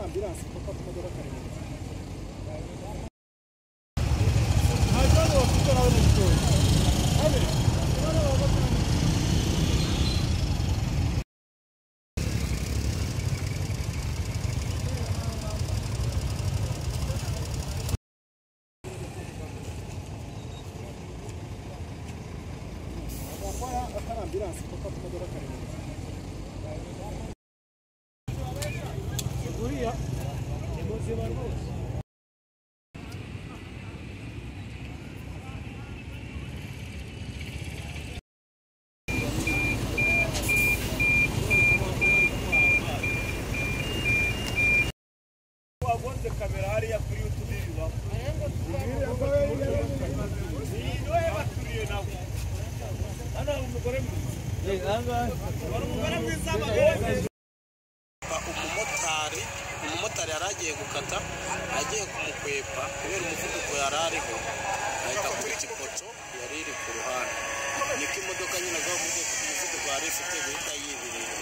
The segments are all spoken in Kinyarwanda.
ambilanse kuko akamodoka karimo agakora akari ambilanse kuko akamodoka karimo uriya ni muzima rwose wagonze kamera hariya kuri youtube bibaho niwe baturiye nawe hano hari umugore mwiza hari umugore mwiza bageze umumotari umumotari yari agiye gukata agiye kumukwepa kubera umuvuduko yari ariho ahita kuri iki poto yari iri ku ruhande niko imodoka nyine agwa mu bwoko umuvuduko yari ifite guhita yibirira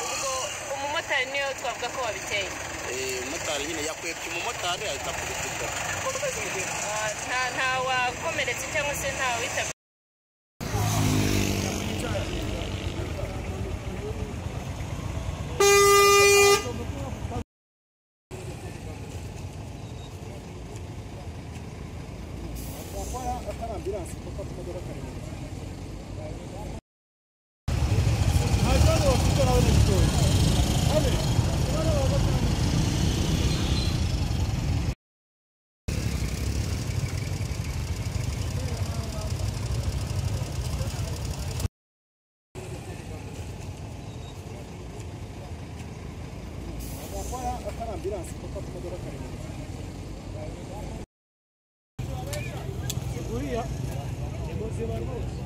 ubwo umumotari niyo twavuga ko wabiteye Eh, umumotari nyine yakwepye umumotari ahita akubita ipoto Ah, nta nta wakomeretse cyangwa se nta witabye agakora akari ambilanse kuko akamodoka karimo agakora akari ambilanse kuko akamodoka karimo uriya ni muzima rwose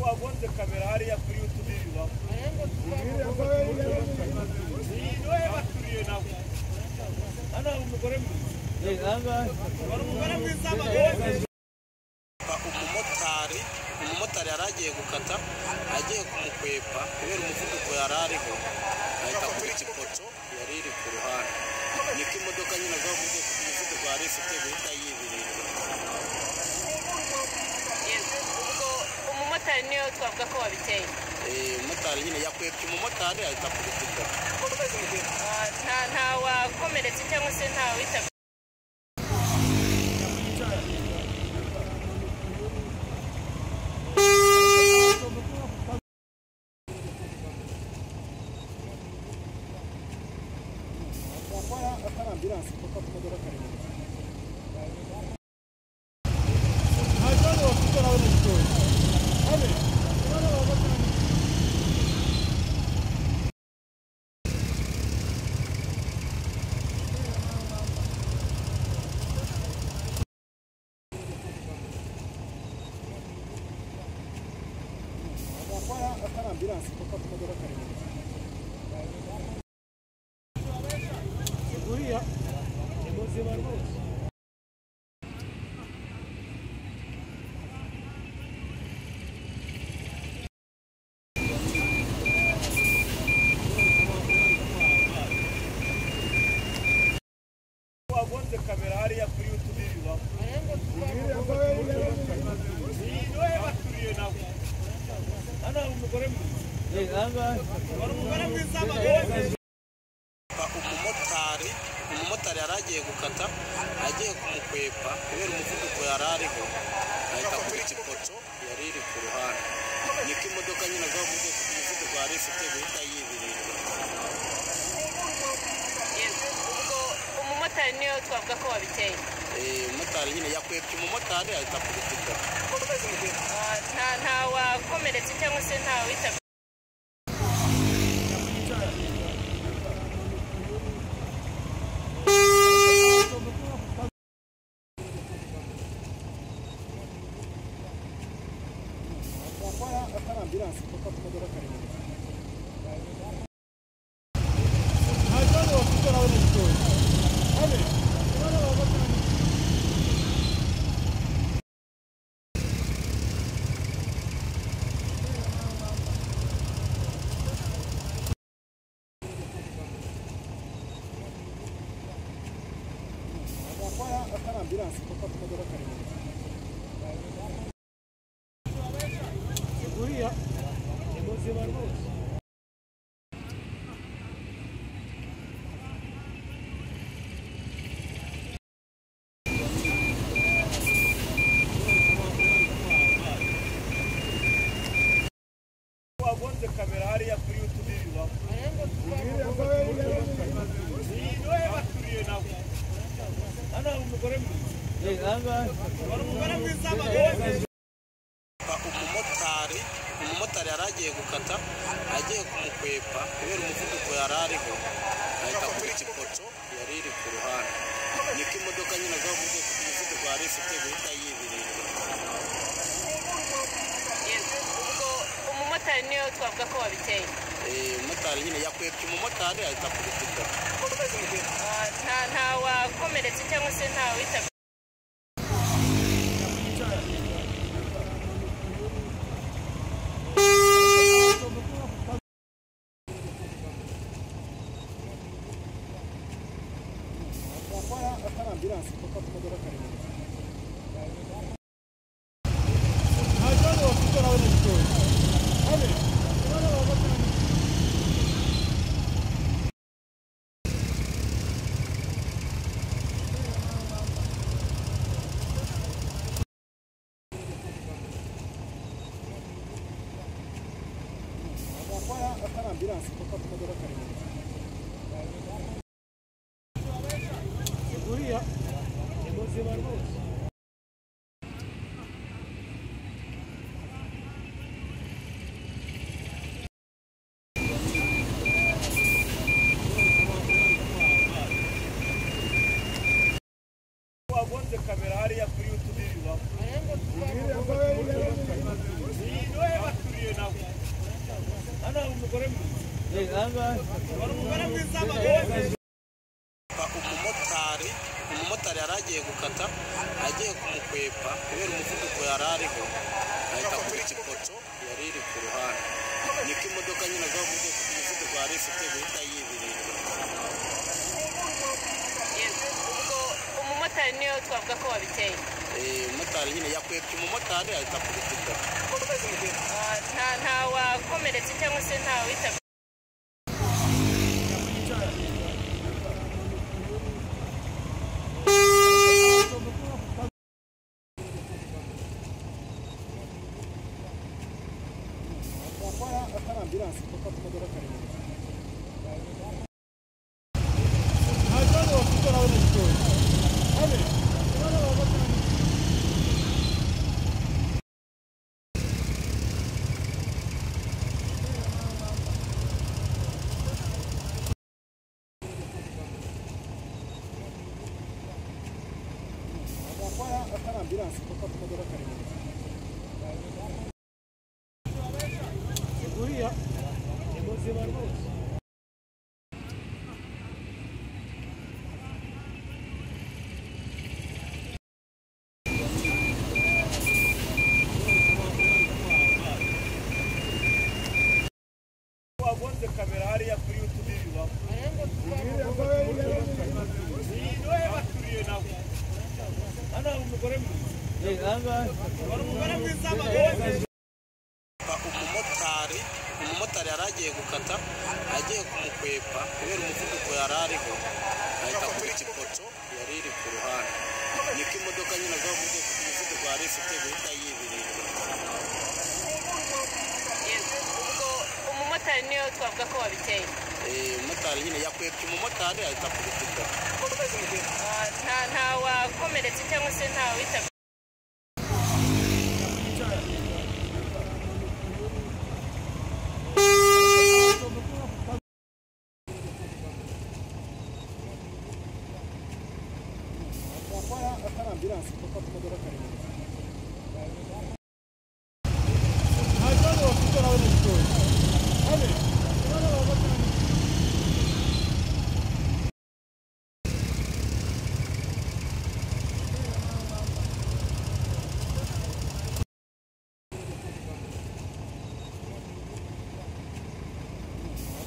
wagonze kamera hariya kuri youtube bibaho niwe baturiye nawe hano hari umugore mwiza hari umugore mwiza bageze umumotari umumotari yari agiye gukata agiye kumukwepa kubera umuvuduko yari ariho ahita kuri iki poto yari iri ku ruhande niko imodoka nyine agwa mu bwoko umuvuduko yari ifite guhita yibirira ubwo umumotari niyo twavuga ko wabiteye Eh, umumotari nyine yakwepye umumotari ahita akubita ipoto Ah, nta nta wakomeretse cyangwa se nta witabye agakora akari ambilanse kuko akamodoka karimo agakora akari ambilanse kuko akamodoka karimo uriya ni muzima rwose wagonze kamera hariya kuri youtube bibaho niwe baturiye nawe hano hari umugore mwiza hari umugore mwiza bageze umumotari umumotari yari agiye gukata agiye kumukwepa kubera umuvuduko yari ariho ahita kuri iki poto yari iri ku ruhande niko imodoka nyine agwa mu bwoko umuvuduko yari ifite guhita yibirira ubwo umumotari niyo twavuga ko wabiteye Eh, umumotari nyine yakwepye umumotari ahita akubita ipoto Ah, nta nta wakomeretse cyangwa se nta witabye agakora akari ambilanse kuko akamodoka karimo ambulanse ipaka ku modoka karindwi uriya ni muzima rwose wagonze kamera hariya kuri youtube bibaho niwe baturiye nawe hano hari umugore mwiza hari umugore mwiza bageze umumotari umumotari yari agiye gukata agiye kumukwepa kubera umuvuduko yari ariho ahita kuri iki poto yari iri ku ruhande niko imodoka nyine agwa mu bwoko bw'umuvuduko yari ifite guhita yibirinda ubwo umumotari niyo twavuga ko wabiteye Eh, umumotari nyine yakwepye umumotari ahita akubita ipoto Ah, nta nta wakomeretse cyangwa se nta witabye twakora atari ambulanse ipaka ku modoka karindwi twakora atari ambulanse ipaka ku modoka karindwi uriya ni muzima rwose wagonze kamera hariya kuri youtube bibaho niwe baturiye nawe hano hari umugore mwiza hari umugore mwiza bageze umumotari umumotari yari agiye gukata agiye kumukwepa kubera umuvuduko yari ariho ahita kuri iki poto yari iri ku ruhande niko imodoka nyine agwa mu bwoko bw'umuvuduko yari ifite guhita yibirinda ubwo umumotari niyo twavuga ko wabiteye Eh, umumotari nyine yakwepye umumotari ahita akubita ipoto Ah, nta nta wakomeretse cyangwa se nta witabye twakora atari ambulanse ipaka ku modoka karindwi twakora atari ambulanse ipaka ku modoka karindwi uriya ni muzima rwose wagonze kamera hariya kuri youtube bibaho niwe baturiye nawe hano hari umugore mwiza hari umugore mwiza bageze umumotari umumotari yari agiye gukata agiye kumukwepa kubera umuvuduko yari ariho ahita kuri iki poto yari iri ku ruhande niko imodoka nyine agwa mu bwoko bw'umuvuduko yari ifite guhita yibirinda ubwo umumotari niyo twavuga ko wabiteye Eh, umumotari nyine yakwepye umumotari ahita akubita ipoto Ah, nta nta wakomeretse cyangwa se nta witabye twakora atari ambulanse ipaka ku modoka karindwi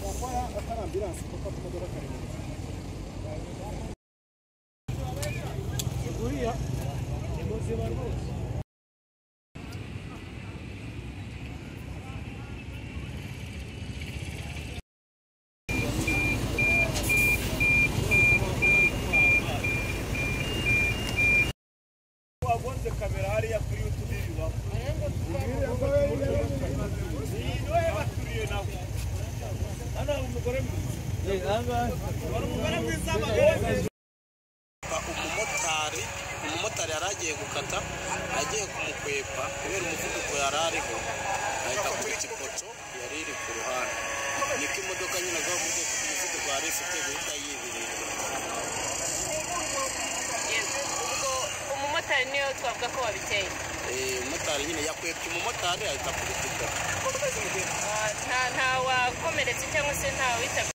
twakora atari ambulanse ipaka ku modoka karindwi uriya buriya ni muzima rwose wagonze kamera hariya kuri youtube biba niyohe baturiye nawe hano hari umugore mwiza hari umugore mwiza bagore umumotari umumotari yari agiye gukata agiye kumukwepa kubera umuvuduko yari ariho ahita akubita ipoto yari iri ku ruhande niko imodoka nyine agwa mu bwoko bw'umuvuduko yari ifite guhita yibirinda ubwo umumotari niyo twavuga ko wabiteye Eh, umumotari nyine yakwepye umumotari ahita akubita ipoto Ah, nta nta wakomeretse cyangwa se nta witabye